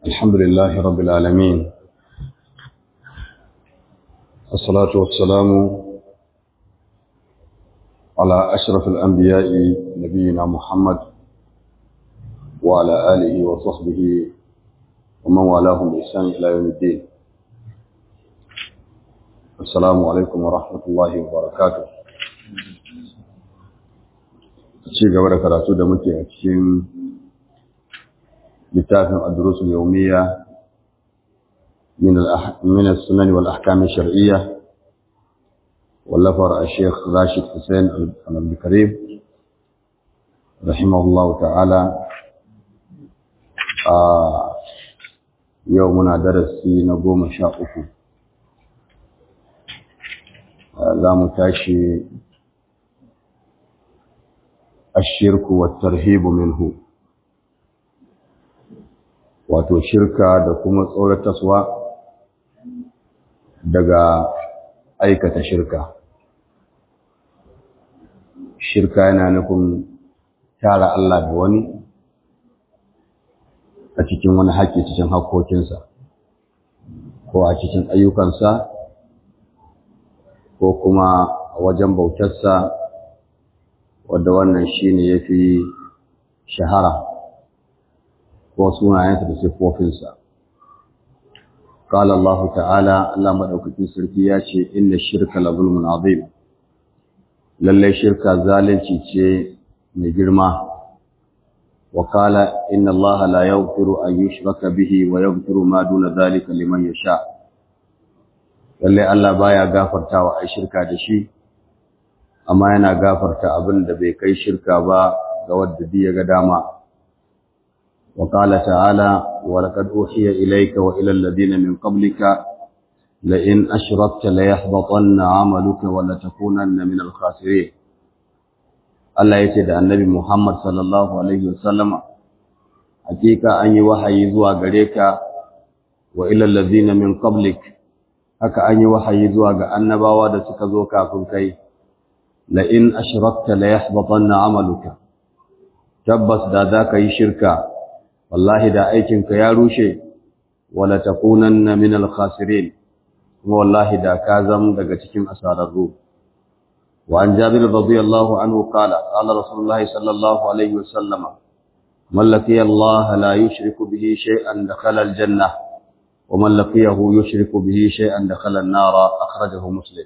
الحمد لله رب العالمين الصلاة والسلام على أشرف الأنبياء نبينا محمد وعلى آله وصحبه ومن والاهم بإحسان إلى يوم الدين السلام عليكم ورحمة الله وبركاته ci gaba da karatu da muke a cikin littafin adrusul yawmiyya min min as-sunan wal ahkam ash-shar'iyya wallafar al-sheikh Rashid Hussein al-Abdul Karim rahimahullah ta'ala a yau muna darasi na goma sha uku za mu tashi الشرك والترهيب منه wato shirka da kuma tsorataswa daga aikata shirka shirka yana nufin tara Allah da wani a cikin wani haƙƙi cikin haƙƙoƙinsa ko a cikin ayyukansa ko kuma a wajen bautarsa wadda wannan shi ne ya fi shahara ko sunayensa da siffofinsa. Kala Allah ta'ala, Allah maɗaukakin sarki ya ce, Inda shirka la zulmun azim, lallai shirka zalunci ce mai girma, wa kala, Inna Allah la yaghfiru an yushraka bihi wa yaghfiru ma duna zalika liman yasha. Lallai Allah baya gafartawa ai shirka da shi, amma yana gafarta abin da bai kai shirka ba ga wadda ya ga dama wa qala ta'ala wa laqad uhiya ilayka wa ila alladhina min qablika la in ashrakta la yahbatanna 'amaluka wa la takunanna min al-khasirin Allah yace da Annabi Muhammad sallallahu alaihi wasallama hakika an yi wahayi zuwa gare ka wa ila alladhina min qablik haka an yi wahayi zuwa ga annabawa da suka zo kafin kai la'in ashirarta la yahbatanna amaluka tabbas da za ka yi shirka wallahi da aikinka ya rushe wala takunanna min al-khasirin kuma wallahi da ka zam daga cikin asararru wa an jabir radiyallahu anhu qala qala rasulullahi sallallahu alaihi wasallama man laqiya Allah la yushriku bihi shay'an dakhala al-jannah wa man laqiyahu yushriku bihi shay'an dakhala an-nar akhrajahu muslim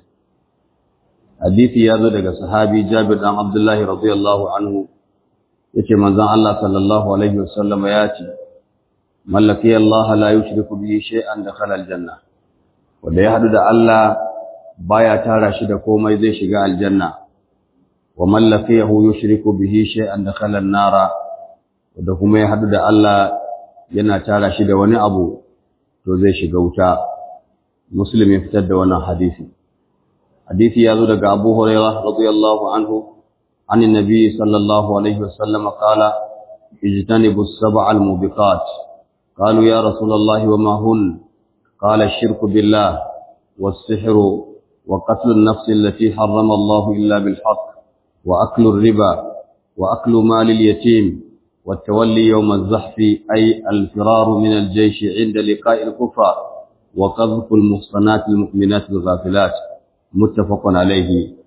hadisi ya zo daga sahabi Jabir dan Abdullahi radiyallahu anhu yace manzon Allah sallallahu alaihi wasallam ya ce mallaki Allah la yushriku bihi shay'an dakhala aljanna wanda ya hadu da Allah baya tara shi da komai zai shiga aljanna wa mallakiyahu yushriku bihi shay'an dakhala an-nara wanda kuma ya hadu da Allah yana tara shi da wani abu to zai shiga wuta muslim ya fitar da wannan hadisi حديث يازو دغ ابو هريره رضي الله عنه عن النبي صلى الله عليه وسلم قال اجتنبوا السبع الموبقات قالوا يا رسول الله وما هن قال الشرك بالله والسحر وقتل النفس التي حرم الله الا بالحق واكل الربا واكل مال اليتيم والتولي يوم الزحف اي الفرار من الجيش عند لقاء الكفار وقذف المحصنات المؤمنات الغافلات muttafaqun alaihi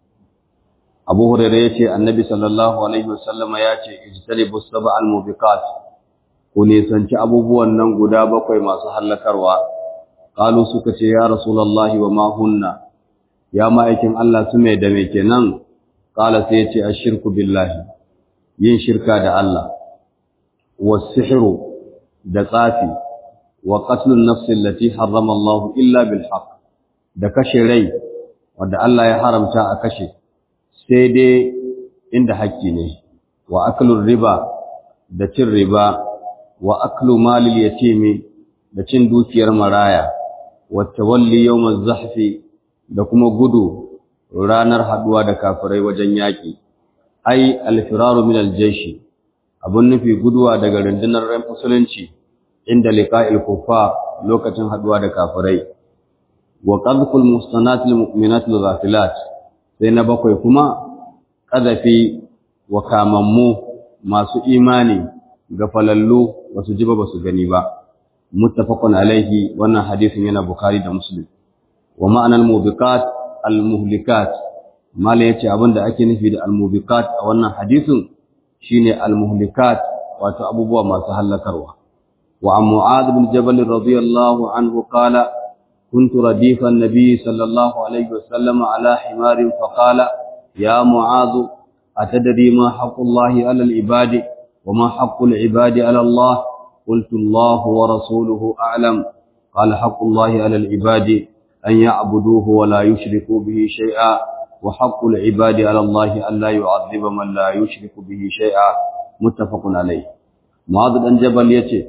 Abu Hurairah yace Annabi sallallahu alaihi wasallama yace ijtanibu sab'al mubiqat ku nisanci abubuwan nan guda bakwai masu hallakarwa qalu suka ce ya rasulullahi wa ma hunna ya ma'aikin Allah su mai da me kenan qala sai yace ashirku billahi yin shirka da Allah was-sihru da tsafi wa qatlun nafsi allati harrama Allah illa bil haqq da kashe rai wanda Allah ya haramta a kashe sai dai inda haƙƙi ne wa aklur riba da cin riba wa aklu malil yatimi da cin dukiyar maraya wa tawalli yawmaz zahfi da kuma gudu ranar haduwa da kafirai wajen yaƙi ai alfiraru min aljayshi abun nufi guduwa daga rundunar ran musulunci inda liqa'il kufa lokacin haduwa da kafirai wa qadhful muhsanatil mu'minatil ghafilat sai na bakwai kuma qadafi wa kamammu masu imani ga falallu basu ji ba basu gani ba muttafaqun alaihi wannan hadisin yana bukhari da muslim wa ma'anar mubiqat al-muhlikat mala yace abinda ake nufi da al-mubiqat a wannan hadisin shine al-muhlikat wato abubuwa masu halakarwa wa an mu'adh bin jabal radiyallahu anhu qala كنت رديف النبي صلى الله عليه وسلم على حمار فقال يا معاذ أتدري ما حق الله على العباد وما حق العباد على الله قلت الله ورسوله أعلم قال حق الله على العباد أن يعبدوه ولا يشركوا به شيئا وحق العباد على الله أن لا يعذب من لا يشرك به شيئا متفق عليه معاذ بن جبل يتي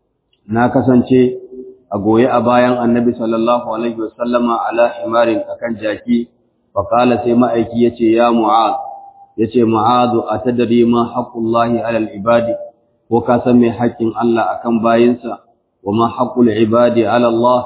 ناكسنتي أقوي أبايا النبي صلى الله عليه وسلم على حمار أكن جاكي فقال سيما أيكي يتي يا معاذ يتي معاذ أتدري ما حق الله على العباد وكاسمي حق الله أكن باينسا وما حق العباد على الله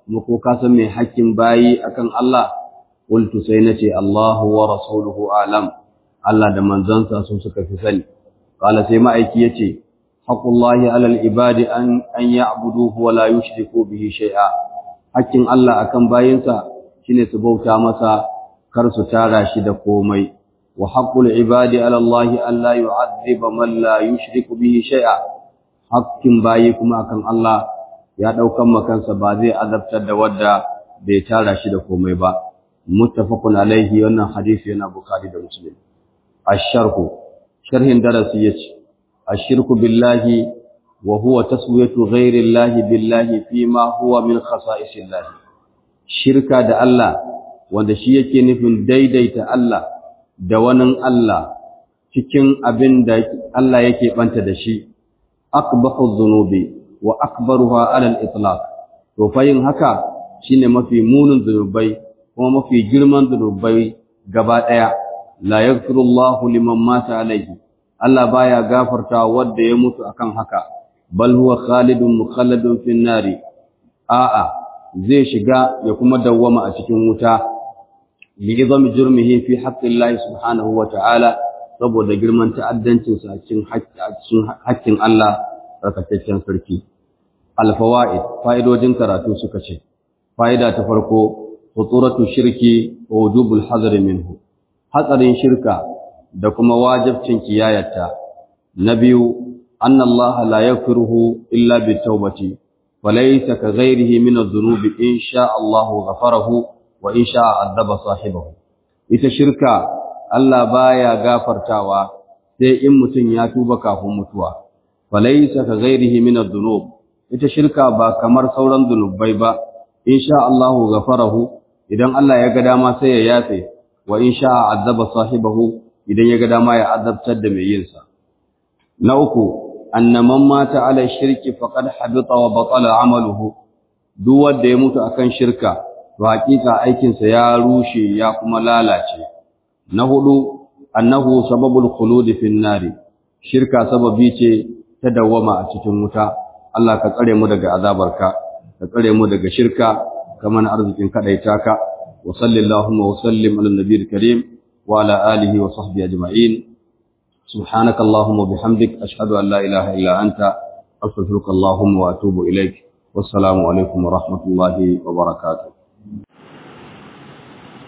وكاسمي حق باي أكن الله قلت سينتي الله ورسوله أعلم الله دمان زنسا سوسك في سني قال سيما أيكي يتي حق الله على العباد أن, أن يعبدوه ولا يشركوا به شيئا حق الله أكن باينسا shine su bauta masa kar su tara shi da komai wa haqqul ibadi ala Allah alla yu'adhiba man la yushriku bihi shay'a haqqin bayi kuma akan Allah ya daukan makansa ba zai azabtar da wadda bai tara shi da komai ba muttafaqun alaihi wannan hadisi yana bukhari da muslim ash-sharhu sharhin darasi yace ashirku billahi wa huwa taswiyatu ghayri Allah billahi fima huwa min khasa'isillah shirka da Allah wanda shi yake nufin daidaita Allah da wani Allah cikin abin da Allah yake banta da shi akbahu dhunubi wa akbaruha ala al-itlaq to fa yin haka shine mafi munin zunubai kuma mafi girman zunubai gaba daya la yaghfirullahu liman mata alayhi Allah baya gafarta wanda ya mutu akan haka bal huwa khalidun mukhalladun fin nari a'a zai shiga ya kuma dawwama a cikin wuta li'izami jurmihi fi haqqillahi subhanahu wa ta'ala saboda girman ta'addancin sa cikin haƙƙin Allah tsarkakakken sarki alfawaid fa'idojin karatu suka ce fa'ida ta farko khuturatu shirki wa wujubul hadari minhu hatsarin shirka da kuma wajibcin kiyayata na biyu anna Allah la yaghfiruhu illa bitawbati وليس كغيره من الذنوب إن شاء الله غفره وإن شاء عذب صاحبه ita shirka Allah baya gafartawa sai in mutum ya tuba kafin mutuwa falaysa ka ghairihi min adh-dhunub ita shirka ba kamar sauran zunubai ba insha Allah ghafarahu idan Allah ya ga dama sai ya yafe wa insha azaba sahibahu idan ya ga dama ya azabtar da mai yin sa na uku anna man mata ala shirki faqad habita wa batala amaluhu duk wanda ya mutu akan shirka to hakika aikin sa ya rushe ya kuma lalace na hudu annahu sababul khulud fin nari shirka sababi ce ta dawama a cikin wuta Allah ka tsare mu daga azabarka ka tsare mu daga shirka kaman arzikin kadaita ka wa sallallahu wa sallim ala nabiyil karim wa ala alihi wa sahbihi ajma'in سبحانك اللهم وبحمدك أشهد أن لا إله إلا أنت أستغفرك اللهم وأتوب إليك والسلام عليكم ورحمة الله وبركاته